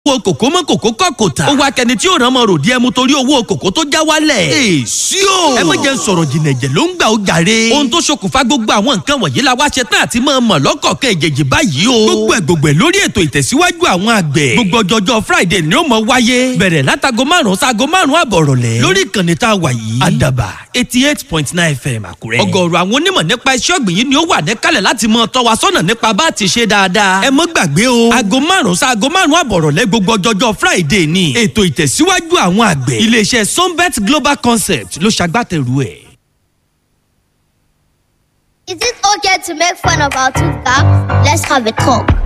owó kòkó mọ́ kòkó kọ́ kò tà. ó wá kẹni tí ó ràn mọ́ ròdì ẹmu torí owó kòkó tó já wálẹ̀. èsì o. ẹ má jẹ́ ń sọ̀rọ̀ jìnnà ẹ̀jẹ̀ ló ń gbà ó jàre. ohun tó ṣokùnfà gbogbo àwọn nǹkan wọ̀nyí la wá ṣe tán àti máa mọ̀ lọ́kọ̀ọ̀kan ìjèjì báyìí o. gbogbo ẹ̀ gbogbo ẹ̀ lórí ètò ìtẹ̀síwájú àwọn àgbẹ̀. gbogbo ọjọ́jọ́ friday ni ó mọ wáyé. bẹ̀rẹ̀ látago márùn-ún sáago márùn-ún àbọ̀ rọ̀lẹ́. lórí ìkànnì tá a wà yìí. àdàbà eighty eight point nine fm àkúrẹ́. ọ̀gọ̀ọ̀rọ̀ àwọn onímọ̀ nípa iṣẹ́ ọ̀gbìn yìí ni ó wà níkàlẹ̀ láti mọ tọ́ wa sọ́nà nípa bá a ti ṣe dáadáa. ẹ mọ́ gbàgbé o. aago márùn-ún sáago márùn-ún àbọ̀ rọ̀lẹ́ gbogbo ọjọ́jọ́ friday ni. ètò ìtẹ̀síwájú àwọn àgbẹ̀. iléeṣẹ́ sunbet global concept ló ṣagbátẹrù ẹ̀. Is it okay to make fun of our tooth gap? Let's have a talk.